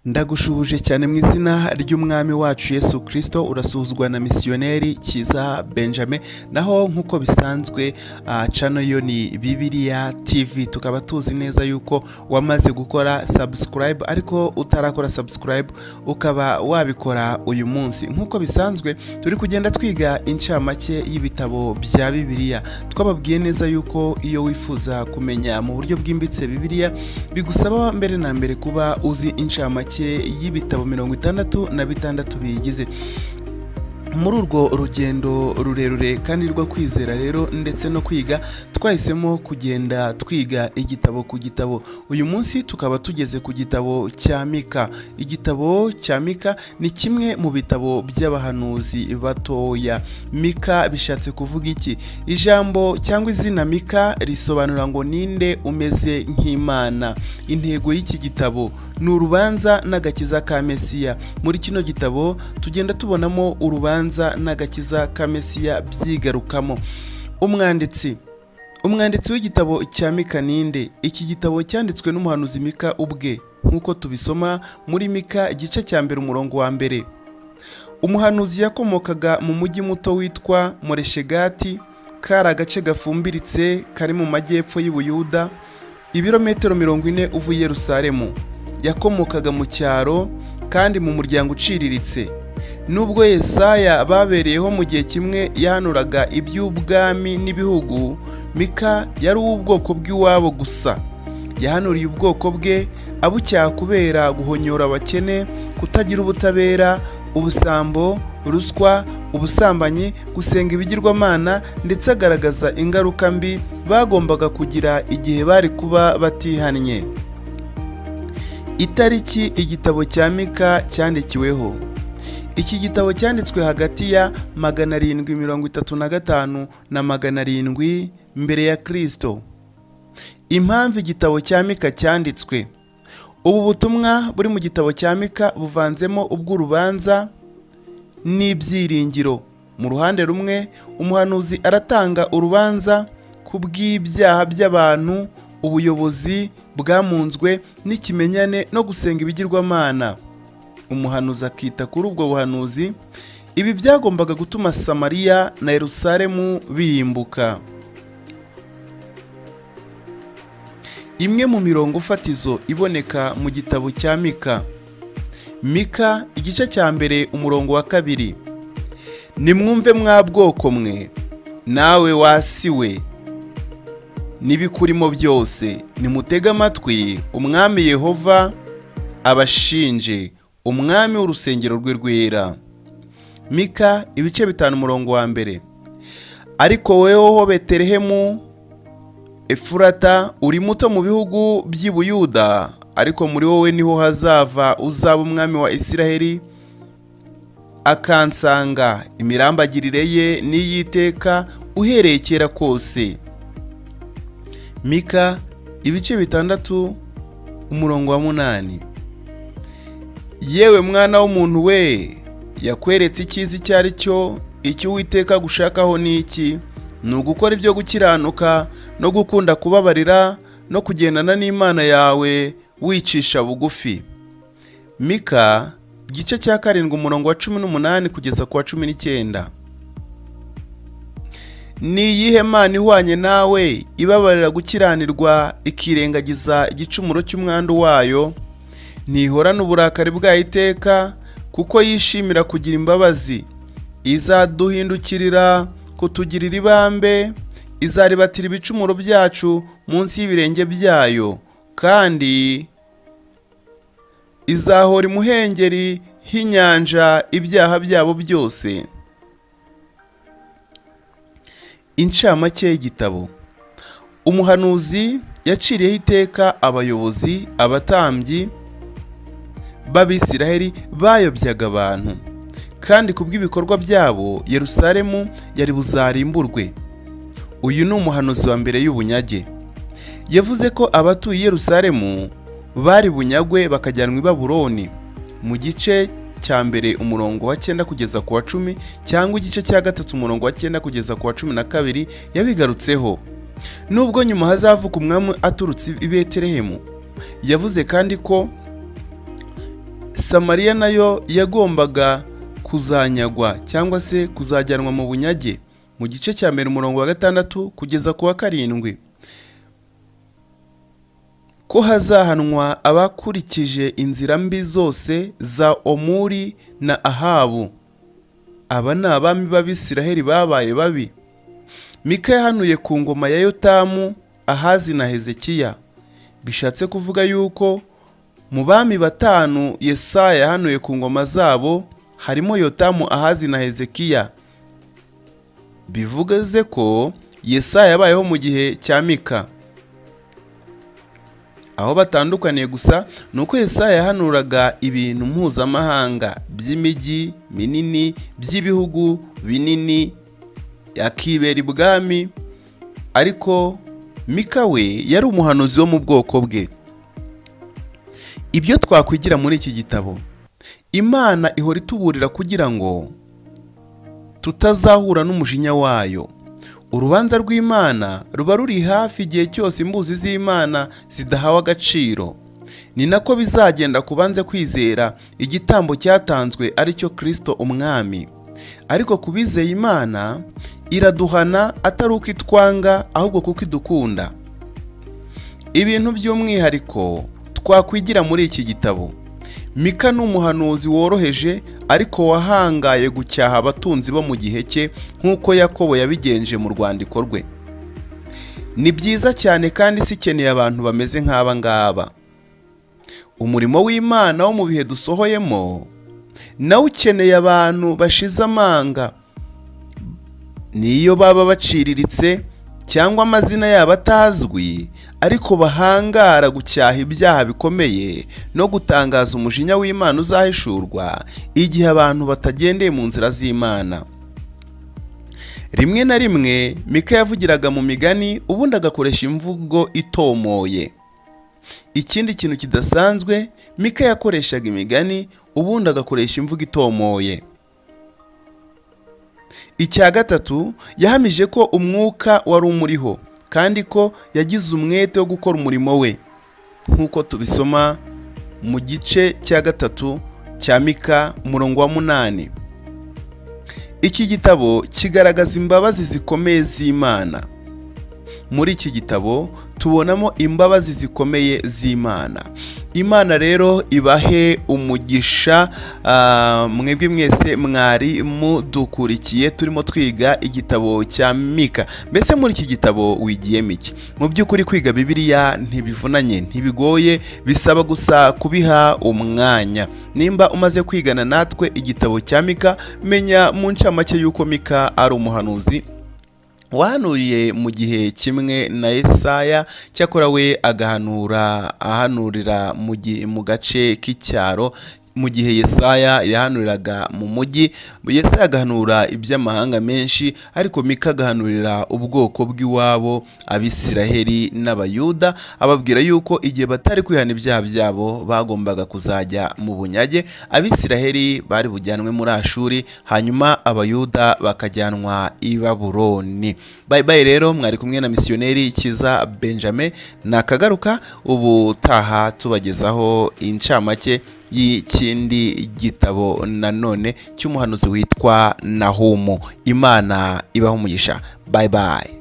ndagushubuje cyane mu izina ry'umwami wacu yesu kirisito urasuzwa na misiyoneri kiza benjamin naho nk'uko bisanzwe ah, cano yo ni bibiliya tv tukaba tuzi neza yuko wamaze gukora sabusikarayibu ariko utarakora sabusikarayibu ukaba wabikora uyu munsi nk'uko bisanzwe turi kugenda twiga incamake y'ibitabo bya bibiliya twababwiye neza yuko iyo wifuza kumenya mu buryo bwimbitse bibiliya bigusaba mbere na mbere kuba uzi incamake y'ibitabo mirongo itandatu na bitandatu biyigize muri urwo rugendo rurerure kandi rwo kwizera rero ndetse no kwiga twahisemo kugenda twiga igitabo ku gitabo uyu munsi tukaba tugeze ku gitabo cya mika igitabo cya mika ni kimwe mu bitabo by'abahanuzi batoya mika bishatse kuvuga iki ijambo cyangwa izina mika risobanura ngo ninde umeze nk'imana intego y'iki gitabo ni urubanza n'agakiza ka mesiya muri kino gitabo tugenda tubonamo urubanza urubanza n'agakiza ka mesiya byigarukamo umwanditsi umwanditsi w'igitabo cya mika ninde iki gitabo cyanditswe n'umuhanuzi mika ubwe nk'uko tubisoma muri mika igice cya mbere umurongo wa mbere umuhanuzi yakomokaga mu mujyi muto witwa moreshegati kari agace gafumbiritse kari mu majyepfo y'ubuyuda ibirometero mirongo ine uvuye i yerusalemu yakomokaga mu cyaro kandi mu muryango uciriritse nubwo yesaya babereyeho mu gihe kimwe yahanuraga iby'ubwami n'ibihugu mika yari uw'ubwoko bw'iwabo gusa yahanuriye ubwoko bwe abucyaha kubera guhonyora abakene kutagira ubutabera ubusambo ruswa ubusambanyi gusenga ibigirwamana ndetse agaragaza ingaruka mbi bagombaga kugira igihe bari kuba batihannye itariki igitabo cya mika cyandikiweho iki gitabo cyanditswe hagati ya magana arindwi mirongo itatu na gatanu na magana arindwi mbere ya kirisito impamvu igitabo cya mika cyanditswe ubu butumwa buri mu gitabo cya mika buvanzemo ubw'urubanza n'ibyiringiro mu ruhande rumwe umuhanuzi aratanga urubanza ku bw'ibyaha by'abantu ubuyobozi bwamunzwe n'ikimenyane no gusenga ibigirwamana umuhanuzi akita kuri ubwo buhanuzi ibi byagombaga gutuma samariya na yerusalemu birimbuka imwe mu mirongo fatizo iboneka mu gitabo cya mika mika igice cya mbere umurongo wa kabiri nimwumve mwa bwoko mwe nawe wasi we n'ibikurimo byose nimutege amatwi umwami yehova abashinje umwami w'urusengero rwe rwera mika ibice bitanu umurongo wa mbere ariko wowe beterehemu efurata uri muto mu bihugu by'i buyuda ariko muri wowe niho hazava uzaba umwami wa isiraheli akansanga imirambagirire ye n'iy'iteka uhereye kera kose mika ibice bitandatu umurongo wa munani yewe mwana w'umuntu we yakweretse icyiza icyo ari cyo icyo uwiteka gushakaho ni iki ni ugukora ibyo gukiranuka no gukunda kubabarira no kugendana n'imana yawe wicisha bugufi mika igice cya karindwi umurongo wa cumi n'umunani kugeza ku wa cumi n'icyenda ni iyihe mana ihwanye nawe ibabarira gukiranirwa ikirengagiza igicumuro cy'umwandu wayo ntihorane uburakari bwayo iteka kuko yishimira kugira imbabazi izaduhindukirira kutugirira ibambe izaribatira ibicumuro byacu munsi y'ibirenge byayo kandi izahora imuhengeri h'inyanja ibyaha byabo byose incamake y'igitabo umuhanuzi yaciriyeho iteka abayobozi abatambyi b'abisiraheli bayobyaga abantu kandi ku bw'ibikorwa byabo yerusalemu yari buzarimburwe uyu ni umuhanuzi wa mbere y'ubunyage yavuze ko abatuye yerusalemu bari bunyagwe bakajyanwa i baburoni mu gice cya mbere umurongo wa cyenda kugeza ku wa cumi cyangwa igice cya gatatu umurongo wa cyenda kugeza ku wa cumi na kabiri yabigarutseho nubwo nyuma hazavuka umwami aturutse i betelehemu yavuze kandi ko samariya nayo yagombaga kuzanyagwa cyangwa se kuzajyanwa mu bunyage mu gice cya mbere umurongo wa gatandatu kugeza ku wa karindwi ko hazahanwa abakurikije inzira mbi zose za omuri na ahabu aba ni abami b'abisiraheli babaye babi mika yahanuye ku ngoma ya yotamu ahazi na hezekiya bishatse kuvuga yuko mu bami batanu yesaya yahanuye ku ngoma zabo harimo yotamu ahazi na hezekiya bivuze ko yesaya yabayeho mu gihe cya mika aho batandukaniye gusa ni uko yesaya yahanuraga ibintu mpuzamahanga by'imijyi minini by'ibihugu binini akibera ibwami ariko mika we yari umuhanuzi wo mu bwoko bwe ibyo twakwigira muri iki gitabo imana ihora ituburira kugira ngo tutazahura n'umujinya wayo urubanza rw'imana ruba ruri hafi igihe cyose imbuzi z'imana zidahawe agaciro ni nako bizagenda ku banze kwizera igitambo cyatanzwe ari cyo kirisito umwami ariko ku bizeye imana iraduhana atari uko itwanga ahubwo kuko idukunda ibintu by'umwihariko twakwigira muri iki gitabo mika ni umuhanuzi woroheje ariko wahangaye gucyaha abatunzi bo mu gihe cye nk'uko yakobo yabigenje mu rwandiko rwe ni byiza cyane kandi si ikeneye abantu bameze nk'aba ngaba umurimo w'imana wo mu bihe dusohoyemo nawe ukeneye abantu bashize amanga niyo baba baciriritse cyangwa amazina yabo atazwi ariko bahangara gucyaha ibyaha bikomeye no gutangaza umujinya w'imana uzahishurwa igihe abantu batagendeye mu nzira z'imana rimwe na rimwe mika yavugiraga mu migani ubundi agakoresha imvugo itomoye ikindi kintu kidasanzwe mika yakoreshaga imigani ubundi agakoresha imvugo itomoye icya gatatu yahamije ko umwuka wari umuriho kandi ko yagize umwete wo gukora umurimo we nk'uko tubisoma mu gice cya gatatu cya mika murongo wa munani iki gitabo kigaragaza imbabazi zikomeye z'imana muri iki gitabo tubonamo imbabazi zikomeye z'imana imana rero ibahe umugisha mwebwe mwese mwari mudukurikiye turimo twiga igitabo cya mika mbese muri iki gitabo wigiyemo iki mu by'ukuri kwiga bibiliya ntibivunanye ntibigoye bisaba gusa kubiha umwanya nimba umaze kwigana natwe igitabo cya mika menya mu ncamake y'uko mika ari umuhanuzi wahanuriye mu gihe kimwe na Yesaya cyakora we agahanura ahanurira mu gace k'icyaro mu gihe Yesaya yahanuriraga mu mujyi Yesaya agahanura iby'amahanga menshi ariko mika agahanurira ubwoko bw'iwabo abisiraheli n'abayuda ababwira yuko igihe batari kwihana ibyaha byabo bagombaga kuzajya mu bunyage abisiraheli bari bujyanwe muri ashuri hanyuma abayuda bakajyanwa i baburoni bayi bayi rero mwari kumwe na misiyoneri kiza benjamin nakagaruka ubu taha tubagezaho incamake y'ikindi gitabo nanone cy'umuhanuzi witwa nahumu imana ibaho umugisha bayi bayi